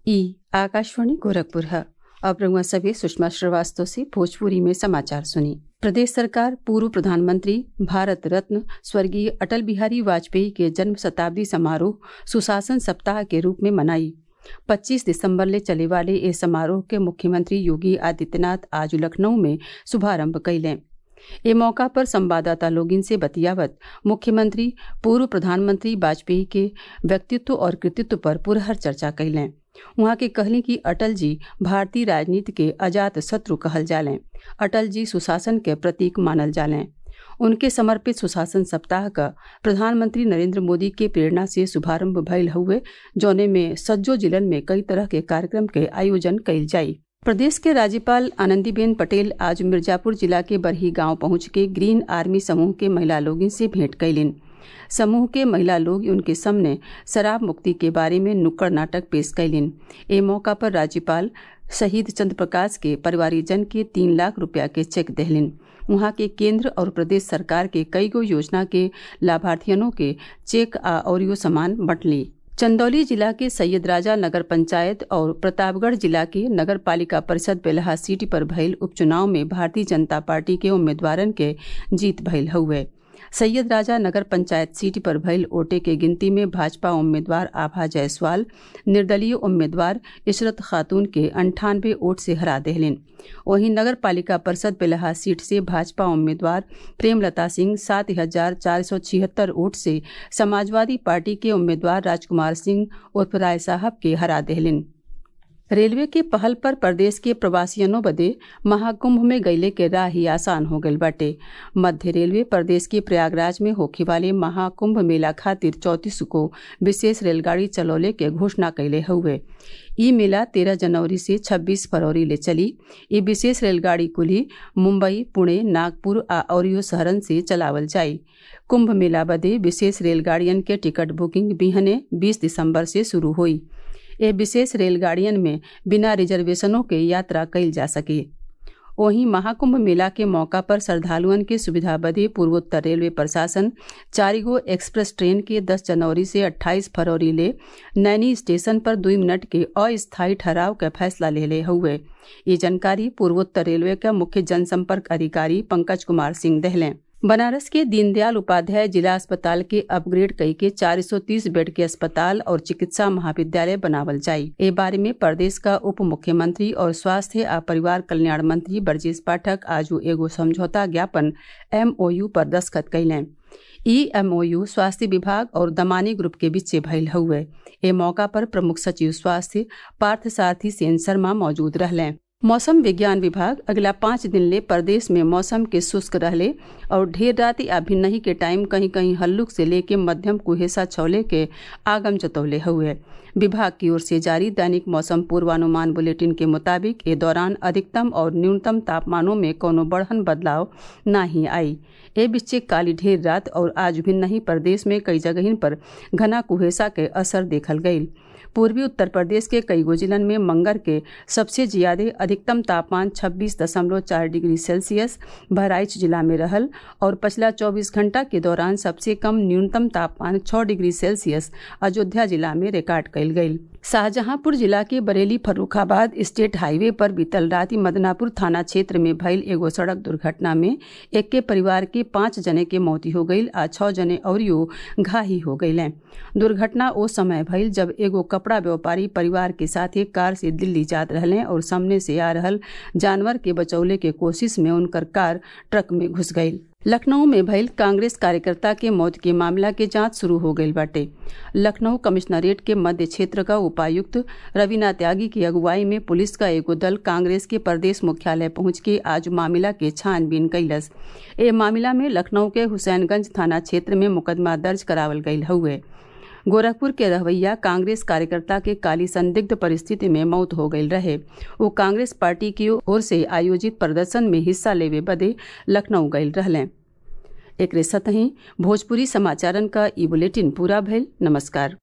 ई आकाशवाणी गोरखपुर है अब रउआ सभे सुषमा श्रीवास्तव से भोजपुरी में समाचार सुनी प्रदेश सरकार पूर्व प्रधानमंत्री भारत रत्न स्वर्गीय अटल बिहारी वाजपेयी के जन्म शताब्दी समारोह सुशासन सप्ताह के रूप में मनाई 25 दिसंबर ले चले वाले इस समारोह के मुख्यमंत्री योगी आदित्यनाथ आज लखनऊ में शुभारंभ कैलें ए मौका पर संवाददाता लोगिन से बतियावत मुख्यमंत्री पूर्व प्रधानमंत्री वाजपेयी के व्यक्तित्व और कृतित्व पर पुरहर चर्चा कैलें उहाँ के कहली कि अटल जी भारतीय राजनीति के अजात शत्रु कहल जालें अटल जी सुशासन के प्रतीक मानल जालें उनके समर्पित सुशासन सप्ताह का प्रधानमंत्री नरेंद्र मोदी के प्रेरणा से शुभारंभ भयल हुए जौने में सज्जो जिलन में कई तरह के कार्यक्रम के आयोजन कइल जाई प्रदेश के राज्यपाल आनंदीबेन पटेल आज मिर्जापुर जिला के बरही गांव पहुंच के ग्रीन आर्मी समूह के महिला लोगों से भेंट कैलिन समूह के महिला लोग उनके सामने शराब मुक्ति के बारे में नुक्कड़ नाटक पेश कैलिन ए मौका पर राज्यपाल शहीद चंद्र प्रकाश के परिवारीजन के तीन लाख रुपया के चेक दहलिन वहां के केंद्र और प्रदेश सरकार के कई गो योजना के लाभार्थियनों के चेक आ और सामान बंटली चंदौली जिला के सैयद राजा नगर पंचायत और प्रतापगढ़ जिला के नगर पालिका परिषद बेलहा सीट पर भइल उपचुनाव में भारतीय जनता पार्टी के उम्मीदवारन के जीत भइल हुए सैयद राजा नगर पंचायत सीट पर भइल ओटे के गिनती में भाजपा उम्मीदवार आभा जायसवाल निर्दलीय उम्मीदवार इशरत खातून के अंठानवे वोट से हरा देहलिन वहीं नगर पालिका परिषद बेलहा सीट से भाजपा उम्मीदवार प्रेमलता सिंह सात हजार चार सौ छिहत्तर वोट से समाजवादी पार्टी के उम्मीदवार राजकुमार सिंह उर्फ राय साहब के हरा देहलिन रेलवे के पहल पर प्रदेश के प्रवासियनों बदे महाकुंभ में गईले के राह ही आसान हो गईल बाटे मध्य रेलवे प्रदेश के प्रयागराज में होखे वाले महाकुंभ मेला खातिर चौतीस को विशेष रेलगाड़ी चलौले के घोषणा कैले हुए ई मेला तेरह जनवरी से छब्बीस फरवरी ले चली ये विशेष रेलगाड़ी कुली मुंबई पुणे नागपुर आ औरियो शहरन से चलावल जाई कुंभ मेला बदे विशेष रेलगाड़ियन के टिकट बुकिंग बिहने बीस दिसंबर से शुरू हुई ये विशेष रेलगाड़ियन में बिना रिजर्वेशनों के यात्रा कैल जा सके वहीं महाकुंभ मेला के मौका पर श्रद्धालुअन के सुविधा बदे पूर्वोत्तर रेलवे प्रशासन चारिगो एक्सप्रेस ट्रेन के 10 जनवरी से 28 फरवरी ले नैनी स्टेशन पर दो मिनट के अस्थायी ठहराव का फैसला ले ले हुए ये जानकारी पूर्वोत्तर रेलवे का मुख्य जनसंपर्क अधिकारी पंकज कुमार सिंह दहलें बनारस के दीनदयाल उपाध्याय जिला अस्पताल के अपग्रेड कई के 430 बेड के अस्पताल और चिकित्सा महाविद्यालय बनावल जाई ए बारे में प्रदेश का उप मुख्यमंत्री और स्वास्थ्य आ परिवार कल्याण मंत्री ब्रजेश पाठक आज एगो समझौता ज्ञापन एमओयू पर दस्खत कैलें ई एमओयू स्वास्थ्य विभाग और दमानी ग्रुप के बीच भइल हुए ए मौका पर प्रमुख सचिव स्वास्थ्य पार्थ सारथी सेन शर्मा मौजूद रहलें मौसम विज्ञान विभाग अगला पाँच दिन ले प्रदेश में मौसम के शुष्क रहले और ढेर राति आ भिन्नही के टाइम कहीं कहीं हल्लुक से लेके मध्यम कुहेसा छौले के आगम जतौले हुए विभाग की ओर से जारी दैनिक मौसम पूर्वानुमान बुलेटिन के मुताबिक ए दौरान अधिकतम और न्यूनतम तापमानों में कोनो बढ़न बदलाव ना ही आई ए बिच्चे काली ढेर रात और आज भी नहीं प्रदेश में कई जगहिन पर घना कुहेसा के असर देखल गयी पूर्वी उत्तर प्रदेश के कई गो जिलन में मंगर के सबसे ज्यादा अधिकतम तापमान 26.4 डिग्री सेल्सियस बहराइच जिला में रहल और पिछला 24 घंटा के दौरान सबसे कम न्यूनतम तापमान 6 डिग्री सेल्सियस अयोध्या जिला में रिकॉर्ड कयल गयी शाहजहांपुर जिला के बरेली फर्रुखाबाद स्टेट हाईवे पर बीतल राति मदनापुर थाना क्षेत्र में भइल एगो सड़क दुर्घटना में एक के परिवार के पांच जने के मौती हो गई आ छह जने औरियो घाही हो गई दुर्घटना ओ समय भइल जब एगो कपड़ा व्यापारी परिवार के साथ एक कार से दिल्ली जात रहले और सामने से आ रहल जानवर के बचौले के कोशिश में उनकर कार ट्रक में घुस गई लखनऊ में भइल कांग्रेस कार्यकर्ता के मौत के मामला के जांच शुरू हो गई बाटे लखनऊ कमिश्नरेट के मध्य क्षेत्र का उपायुक्त रवीना त्यागी की अगुवाई में पुलिस का एगो दल कांग्रेस के प्रदेश मुख्यालय पहुंच के आज मामला के छानबीन कैलस ए मामला में लखनऊ के हुसैनगंज थाना क्षेत्र में मुकदमा दर्ज करावल गयल हुए गोरखपुर के रहवैया कांग्रेस कार्यकर्ता के काली संदिग्ध परिस्थिति में मौत हो गई रहे वो कांग्रेस पार्टी की ओर से आयोजित प्रदर्शन में हिस्सा लेवे बदे लखनऊ गये रहलें एक सतही भोजपुरी समाचारन का ई बुलेटिन पूरा भइल नमस्कार